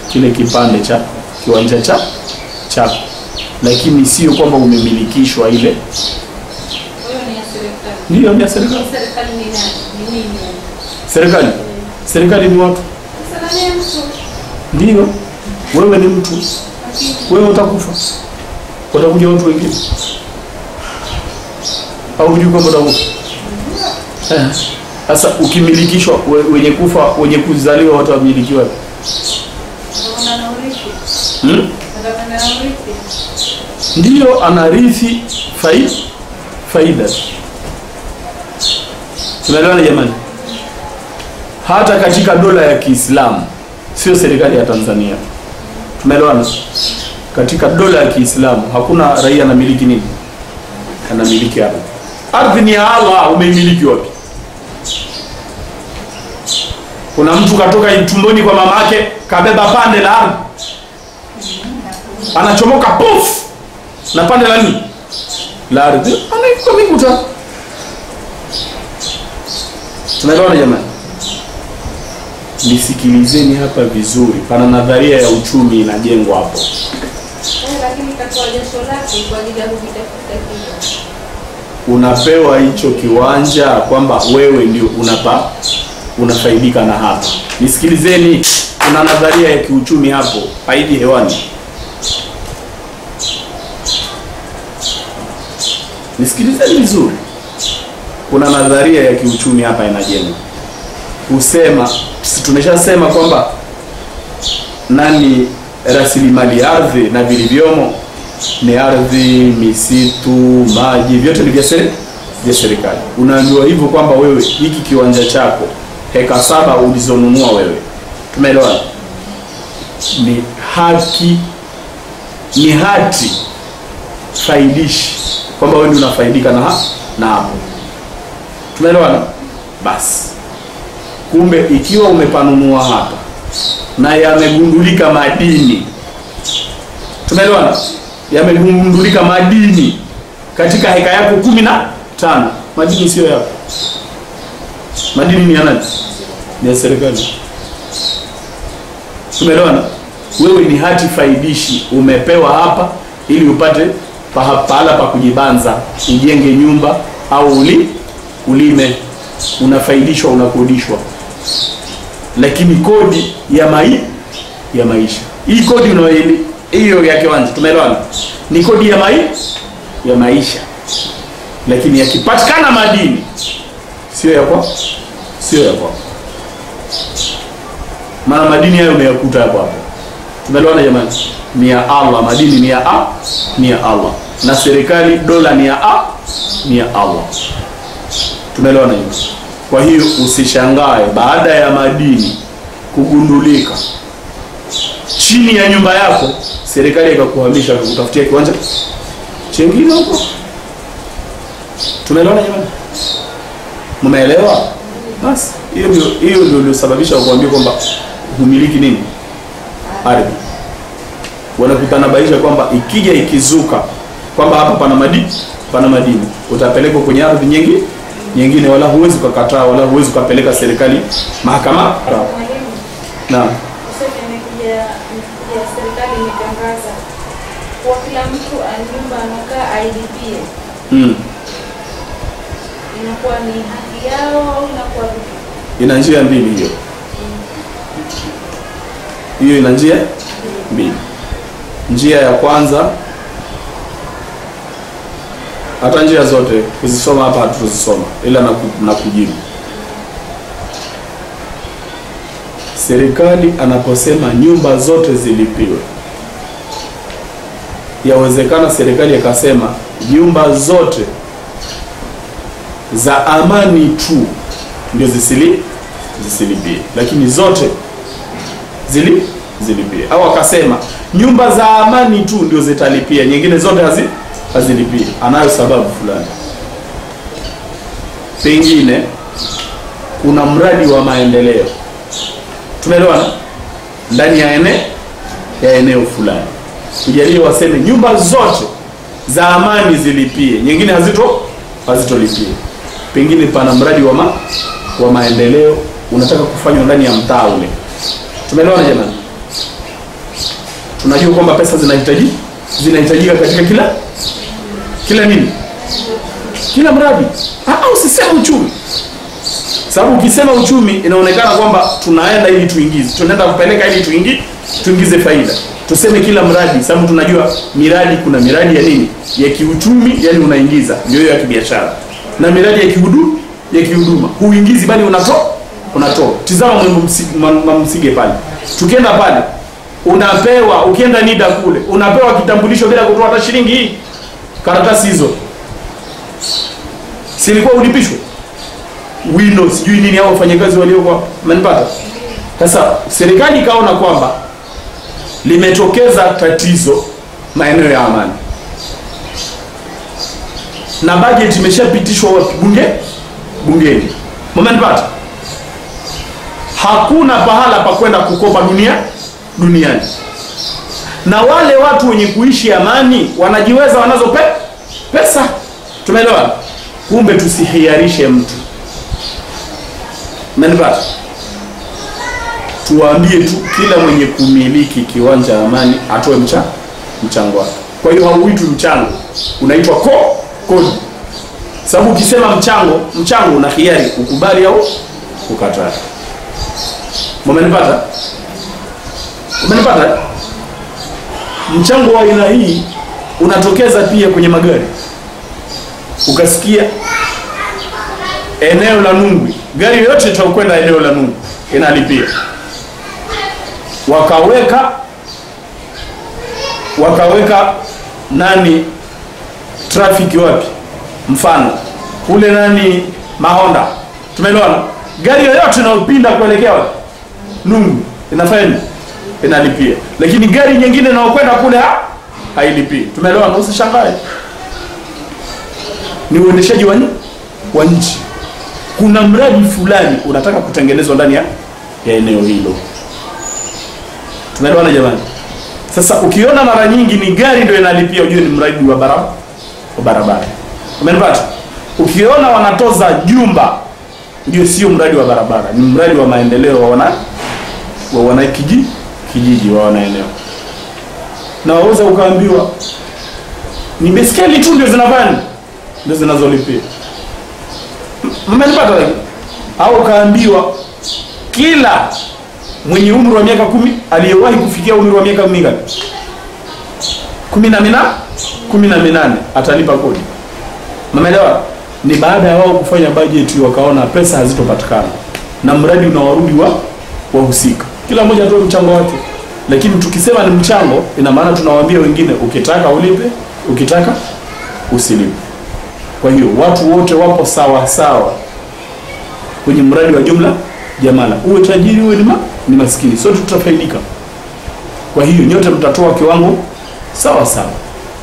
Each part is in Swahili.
kile kipande cha kiwanja cha chako, lakini sio kwamba umemilikishwa ile. Kwa hiyo ni ya serikali. Ndiyo, ni ya serikali. Hii serikali ni nani? Ni nini? yani? Serikali, serikali ni watu, Sasa nani ya mtu? ndiyo. Wewe ni mtu, Lakini wewe utakufa, watakuja watu wengine, au hujui kwamba utakufa? Eh. Sasa ukimilikishwa, we- wenye kufa, wenye kuzaliwa watu wamilikiwa utaona na urithi. hmm? Utaona na urithi. ndiyo anarithi faida faida. Tunaelewana jamani? Hata katika dola ya Kiislamu, sio serikali ya Tanzania. Tumeelewana? Katika dola ya Kiislamu hakuna raia anamiliki nini, anamiliki ardhi. Ardhi ni ya Allah, umeimiliki wapi? Kuna mtu katoka tumboni kwa mama yake kabeba pande la ardhi, anachomoka puf na pande la nini la ardhi, anaikuka mikuta. Tunaelewana jamani? Nisikilizeni hapa vizuri, pana nadharia ya uchumi inajengwa hapo. Eh, lakini katoa jasho lake kwa ajili ya kuvitafuta kitu. Unapewa hicho kiwanja kwamba wewe ndio unapa unafaidika na hapa. Nisikilizeni, kuna nadharia ya kiuchumi hapo, haiji hewani. Nisikilizeni vizuri, kuna nadharia ya kiuchumi hapa inajengwa, husema si tumeshasema kwamba nani rasilimali ardhi na vilivyomo ni ardhi, misitu, maji, vyote ni vya seri- vya serikali. Unaambiwa hivyo kwamba wewe hiki kiwanja chako heka saba ulizonunua wewe, tumeelewana, ni haki, ni hati faidishi kwamba wewe ndio unafaidika na ha- na hapo, tumeelewana. Basi kumbe ikiwa umepanunua hapa na yamegundulika madini, tumeelewana, yamegundulika madini katika heka yako kumi na tano, madini sio yako, madini ni ya nani? Ni ya serikali. Tumeelewana, wewe ni hati faidishi, umepewa hapa ili upate paha- pahala pa kujibanza, ujenge nyumba au uli, ulime, unafaidishwa, unakodishwa lakini kodi ya mai ya maisha hii kodi unayoili hiyo ya kiwanja tumeelewana ni kodi ya mai ya maisha lakini yakipatikana madini sio ya kwa sio ya kwa maana madini hayo umeyakuta hapo hapo tumeelewana jamani ni ya Allah madini ni ya a ni ya Allah na serikali dola ni ya a ni ya Allah tumeelewana hivyo kwa hiyo usishangae baada ya madini kugundulika chini ya nyumba yako, serikali ikakuhamisha kutafutia kiwanja chengine huko. Tumeelewana jamani? Mmeelewa? Basi hiyo ndio hiyo ndio iliyosababisha kuambia kwamba humiliki nini ardhi. Wanakutanabaisha kwamba ikija ikizuka kwamba hapa pana madini pana madini, utapelekwa kwenye ardhi nyingi nyingine, wala huwezi ukakataa, wala huwezi ukapeleka serikali mahakama. Mwalimu, Naam. tuseme imekuja imekuja serikali imetangaza kuwa kila mtu a- nyumba anakaa ailipie, Mm. inakuwa ni haki yao au inakuwa vipi? ina njia mbili hiyo hiyo ina njia mbili njia ya kwanza hata njia zote kuzisoma hapa hatutozisoma ila na, ku, na kujibu serikali anaposema nyumba zote zilipiwe yawezekana serikali ikasema nyumba zote za amani tu ndio zisili zisilipie, lakini zote zili zilipie, au akasema nyumba za amani tu ndio zitalipia, nyingine zote hazi hazilipie. Anayo sababu fulani, pengine kuna mradi wa maendeleo, tumeelewana, ndani ya ene ya eneo fulani, tujalie waseme nyumba zote za amani zilipie, nyingine hazito hazitolipie. Pengine pana mradi wa ma, wa maendeleo unataka kufanywa ndani ya mtaa ule, tumeelewana jamani? tunajua kwamba pesa zinahitaji zinahitajika katika kila kila nini kila mradi ah, usiseme uchumi sababu ukisema uchumi inaonekana kwamba tunaenda ili tuingize tunaenda kupeleka ili tuingi, tuingize faida tuseme kila mradi sababu tunajua miradi kuna miradi ya nini ya kiuchumi yani unaingiza ndio hiyo ya kibiashara na miradi ya kihudu ya kihuduma huingizi bali unatoa unatoa tizama Mwembe Msi- Mwa- Mwa msige pale tukienda pale unapewa ukienda nida kule unapewa kitambulisho bila kutoa hata shilingi hii karatasi hizo silikuwa ulipishwe wino sijui nini au wafanyakazi waliokuwa manipata sasa serikali ikaona kwamba limetokeza tatizo maeneo ya amani na bajeti imeshapitishwa wapi bunge bungeni mmenipata hakuna pahala pa kwenda kukopa dunia duniani na wale watu wenye kuishi amani wanajiweza wanazo pe, pesa tumeelewa kumbe tusihiarishe mtu menipata tuwaambie tu kila mwenye kumiliki kiwanja amani atoe mcha, mchango wake kwa hiyo hauitwi mchango unaitwa ko kodi sababu ukisema mchango mchango una hiari ukubali au ukataa mumenipata umenipata mchango wa aina hii unatokeza pia kwenye magari ukasikia eneo la Nungwi, gari yoyote itakwenda eneo la Nungwi inalipia, wakaweka wakaweka nani trafiki wapi, mfano kule nani Mahonda, tumeelewana. Gari yoyote inayopinda kuelekea wapi Nungwi inafanya nini? Inalipia, lakini gari nyingine inayokwenda kule ha? hailipii. Tumeelewana, usishangae, ni uendeshaji wa nchi wa nchi kuna mradi fulani unataka kutengenezwa ndani ya, ya eneo hilo tunaelewana jamani sasa ukiona mara nyingi ni gari ndio inalipia ujue ni mradi wa barabara wa barabara umenipata ukiona wanatoza jumba ujue sio mradi wa barabara ni mradi wa maendeleo wa wana wa wana kijiji kijiji wa wanaeneo na waweza ukaambiwa ni beskeli tu ndio zinafanya ndio zinazolipia mmenipata lakini au ukaambiwa kila mwenye umri wa miaka kumi aliyewahi kufikia umri wa miaka mingapi kumi na mina kumi na minane atalipa kodi mmeelewa ni baada ya wao kufanya bajeti wakaona pesa hazitopatikana na mradi unawarudi wa wahusika kila mmoja atoe mchango wake lakini tukisema ni mchango ina maana tunawaambia wengine ukitaka ulipe ukitaka usilipe kwa hiyo watu wote wapo sawa sawa kwenye mradi wa jumla jamala, uwe tajiri uwe ni, ma, ni maskini, sote tutafaidika. Kwa hiyo nyote mtatoa kiwango sawa sawa,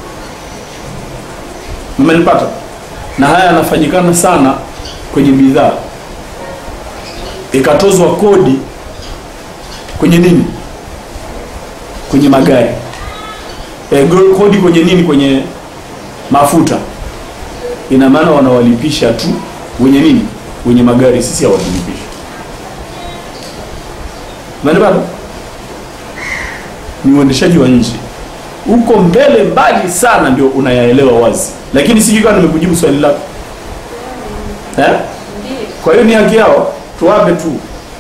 mmenipata? Na haya yanafanyikana sana kwenye bidhaa, ikatozwa kodi kwenye nini, kwenye magari e, kodi kwenye nini, kwenye mafuta ina maana wanawalipisha tu wenye nini wenye magari sisi hawatulipishi manipata ni uendeshaji wa nchi huko mbele mbali sana ndio unayaelewa wazi lakini sijui kama nimekujibu swali lako eh? Ndiyo. kwa hiyo ni haki yao tuwape tu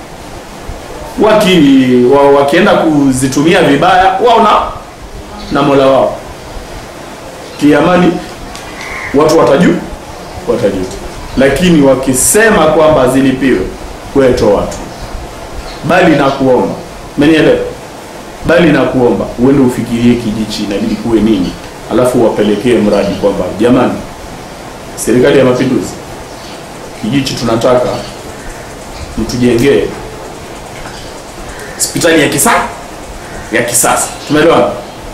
waki wa, wakienda kuzitumia vibaya wao na na mola wao kiamani watu watajua watajua lakini wakisema kwamba zilipiwe weto watu bali na kuomba menielewa bali na kuomba uende ufikirie kijichi inabidi kuwe nini alafu wapelekee mradi kwamba jamani serikali ya mapinduzi kijichi tunataka mtujengee hospitali ya kisasa ya kisasa tumeelewana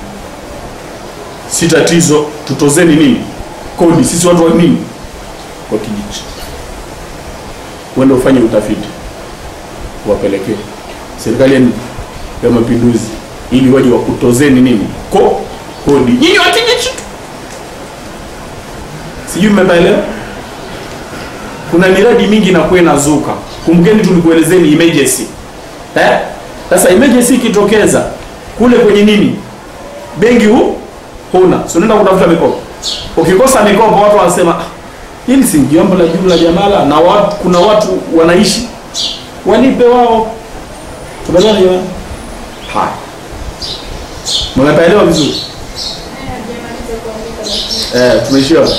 si tatizo tutozeni nini kodi sisi watu wa nini kwa kijiji uende ufanye utafiti wapelekee serikali ya nini? ya mapinduzi ili waje wakutozeni nini ko kodi nyinyi wa kijiji tu sijui mmepaelewa kuna miradi mingi inakuwa inazuka kumbukeni tulikuelezeni emergency eh sasa emergency ikitokeza kule kwenye nini benki hu huna, si unaenda kutafuta mikopo. Ukikosa mikopo, watu wanasema "Ah, hili si jambo la jumla jamala, na watu, kuna watu wanaishi walipe wao. Tumeelewana jamani? Haya, mmepaelewa vizuri Naye hajamaliza kuandika lakini eh? Tumeishia hapo.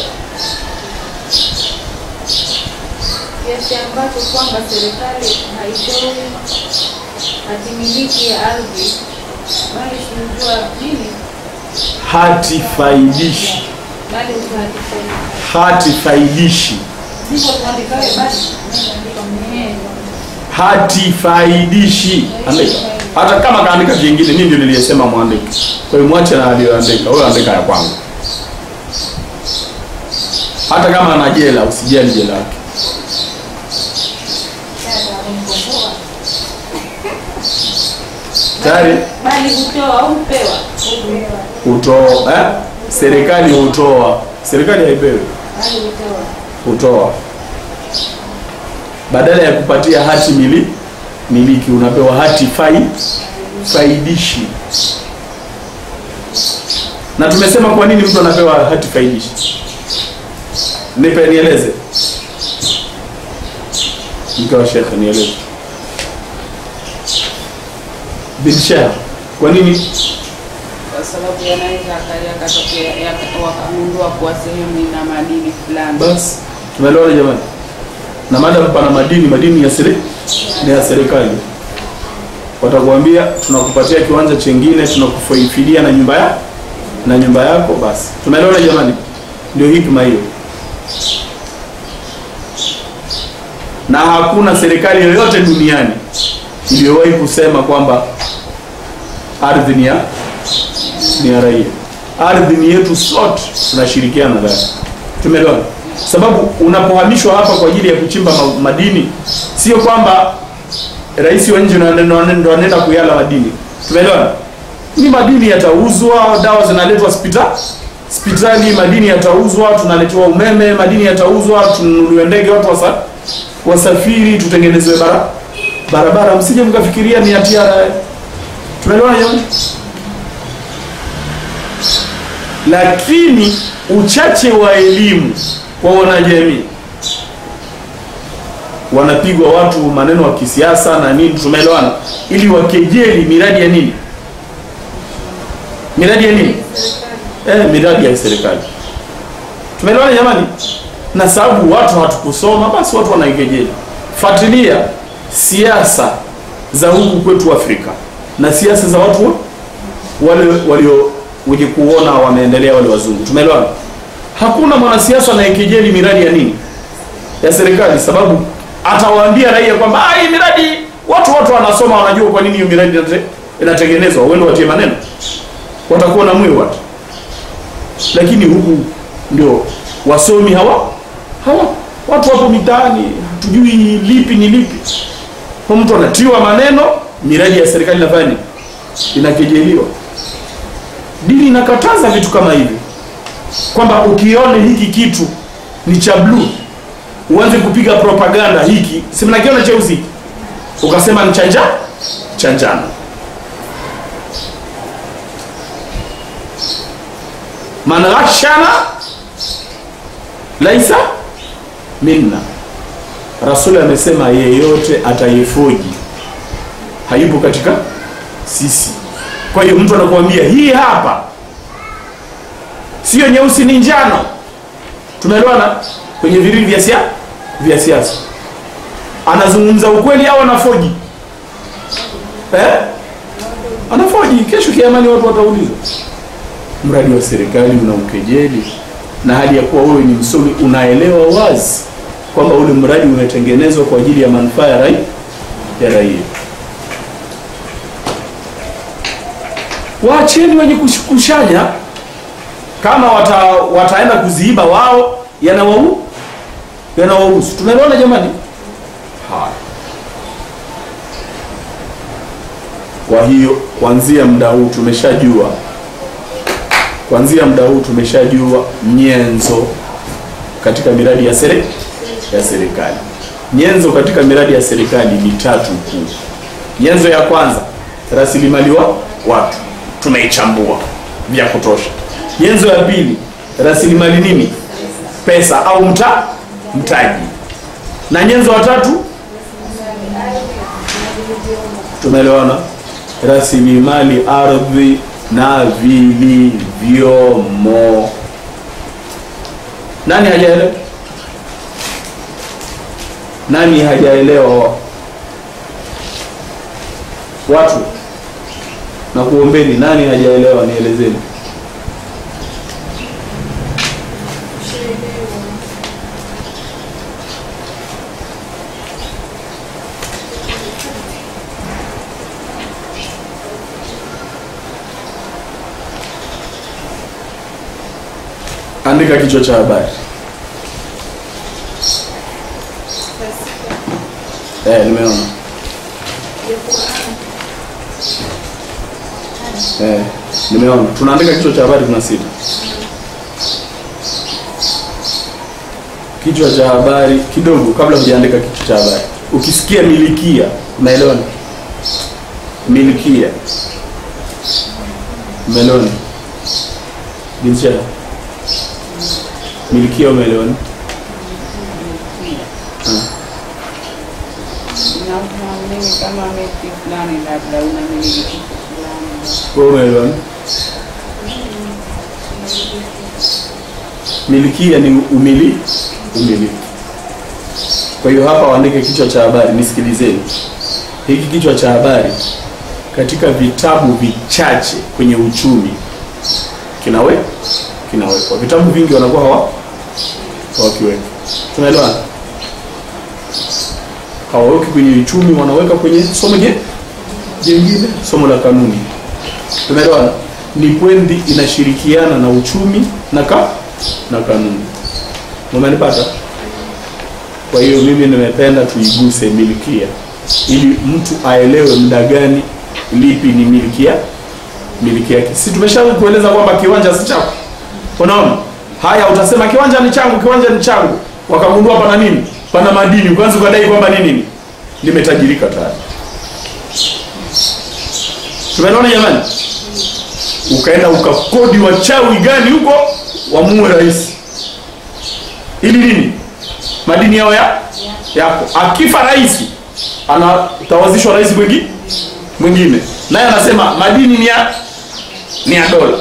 kiasi ambacho kwamba serikali haitoi hatimiliki ya ardhi bali sinajua nini hati faidishi, bali utahatifai hati faidishi, sivyo tuandikawe basi Eh, hati faidishi. Andika hata kama kaandika vingine, mimi ndio niliyesema mwandike. Kwa hiyo mwache na aliyoandika, wewe andika ya kwangu. Hata kama ana jela, usijali jela yake. Tayari bali hutoa au hupewa hutoa eh? Serikali hutoa, serikali haipewi, bali hutoa hutoa badala ya kupatia hati mili miliki unapewa hati fai faidishi. Na tumesema kwa nini mtu anapewa hati faidishi? Nipe nieleze, mke wa shekhe, nieleze bidsha, kwa nini? kwa sababu yanaweza akaja akatokea yaka- wakagundua kuwa sehemu ina madini fulani. Basi tumeelewana jamani, na madam pana madini, madini ya seri ni ya serikali. Watakuambia tunakupatia kiwanja chengine, tunakufidia na nyumba ya na nyumba yako. Basi tumeelewana jamani, ndio hikma hiyo. Na hakuna serikali yoyote duniani iliyowahi kusema kwamba ardhi ni ya ni ya raia. Ardhi ni yetu sote, tunashirikiana nayo. Tumeelewana? Sababu unapohamishwa hapa kwa ajili ya kuchimba ma- madini, sio kwamba rais wa nje ndo anaenda- ndo anaenda kuyala madini. Tumeelewana? Ni madini yatauzwa, dawa zinaletwa hospitali hospitali, madini yatauzwa, tunaletewa umeme, madini yatauzwa, tununuliwe ndege, watu wasa, wasafiri, tutengenezewe bara, barabara. Msije mkafikiria ni hatia. Tumeelewana jamani? lakini uchache wa elimu kwa wanajamii wanapigwa watu maneno ya kisiasa na nini, tumeelewana, ili wakejeli miradi ya nini, miradi ya nini, eh, miradi ya serikali. Tumeelewana jamani? Na sababu watu hatukusoma, basi watu wanaikejeli. Fuatilia siasa za huku kwetu Afrika na siasa za watu wa- wale walio wenye kuona wameendelea wale wazungu. Tumeelewana? Hakuna mwanasiasa anayekejeli miradi ya nini ya serikali, sababu atawaambia raia kwamba "Ah, hii miradi watu watu wanasoma wanajua kwa nini hiyo miradi inate- inatengenezwa, uende watie maneno, watakuwa na mwiu watu. Lakini huku ndio wasomi hawa hawa watu wapo mitaani, hatujui lipi ni lipi, kwa mtu anatiwa maneno, miradi ya serikali inafanya nini? Inakejeliwa. Dini inakataza vitu kama hivi, kwamba ukione hiki kitu ni cha bluu uanze kupiga propaganda hiki, si mnakiona cheusi, ukasema ni cha njano cha njano. Man ghashana laisa minna, Rasuli amesema yeyote atayefoji hayupo katika sisi. Kwa hiyo mtu anakuambia hii hapa sio nyeusi, ni njano. Tumeelewana kwenye virili vya sia vya siasa, anazungumza ukweli au anafoji eh? Anafoji. Kesho kiamani watu wataulizwa, mradi wa serikali una ukejeli, na hali ya kuwa wewe ni msomi, unaelewa wazi kwamba ule mradi umetengenezwa kwa ajili ya manufaa ya raia ya raia. Waacheni wenye kush- kushanya, kama wata, wataenda kuziiba wao, yanawau yanawahusu. Tumeelewana jamani? Haya, kwa hiyo kuanzia muda huu tumeshajua, kuanzia muda huu tumeshajua nyenzo katika miradi ya sere ya serikali. Nyenzo katika miradi ya serikali ni tatu kuu. Nyenzo ya kwanza, rasilimali wa watu tumeichambua. vya kutosha. Nyenzo ya pili, rasilimali nini? Pesa au mta mtaji. Na nyenzo ya tatu, tumeelewana? Rasilimali ardhi na vilivyomo. Nani hajaelewa? Nani hajaelewa? Watu na kuombeni, nani hajaelewa? Nielezeni. Andika kichwa cha habari. Eh, nimeona. Eh, nimeona. Tunaandika kichwa cha habari kuna sita. Kichwa cha habari kidogo kabla hujaandika kichwa cha habari. Ukisikia milikia, unaelewa? nini? Milikia. Umeelewa? nini? Jinsia. Milikia umeelewa? nini? Naamini kama miti fulani labda unamiliki kitu fulani. Wewe umeelewa? nini? Milikia ni umili umiliki. Kwa hiyo hapa waandike kichwa cha habari, nisikilizeni. Hiki kichwa cha habari katika vitabu vichache kwenye uchumi kinawe kinawekwa. Vitabu vingi wanakuwa hawa hawakiweka. Tunaelewana? Hawaweki kwenye uchumi, wanaweka kwenye somo je jingine, somo la kanuni. Tumeelewana? Ni kwendi inashirikiana na uchumi na ka na kanuni. Umenipata? Kwa hiyo mimi nimependa tuiguse milikia ili mtu aelewe muda gani lipi ni milikia miliki yake. Si tumesha kueleza kwamba kiwanja si chako. Unaona? Haya utasema kiwanja ni changu, kiwanja ni changu. Wakagundua pana nini? Pana madini. Ukaanza ukadai kwamba ni nini? Nimetajirika tayari. Tumeona jamani? Ukaenda ukakodi wachawi gani huko wamuue rais. Ili nini? Madini yao ya yako. Akifa rais anatawazishwa rais mwingine mwingine. Naye anasema madini ni ya ni ya dola.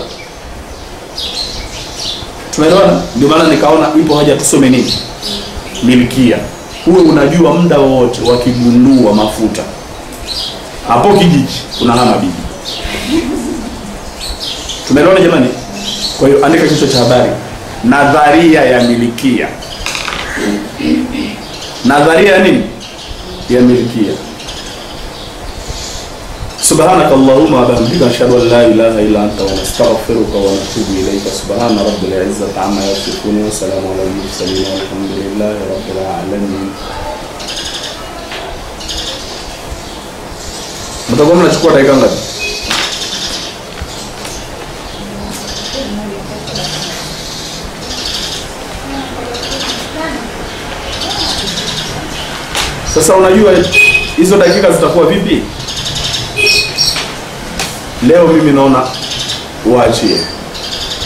Tumeelewana? Ndio maana nikaona ipo haja tusome nini? Milikia. Uwe unajua muda wowote wakigundua mafuta hapo kijiji unahama bibi. Tumeelewana jamani? Kwa hiyo andika kichwa cha habari, nadharia ya milikia. Nadharia ya nini? Ya milikia. سبحانك اللهم وبحمدك نشهد ان لا اله الا انت ونستغفرك ونتوب اليك سبحان رب العزه عما يصفون وسلام على المرسلين والحمد لله رب العالمين mtakuwa mnachukua dakika ngapi sasa unajua hizo dakika zitakuwa vipi leo mimi naona uachie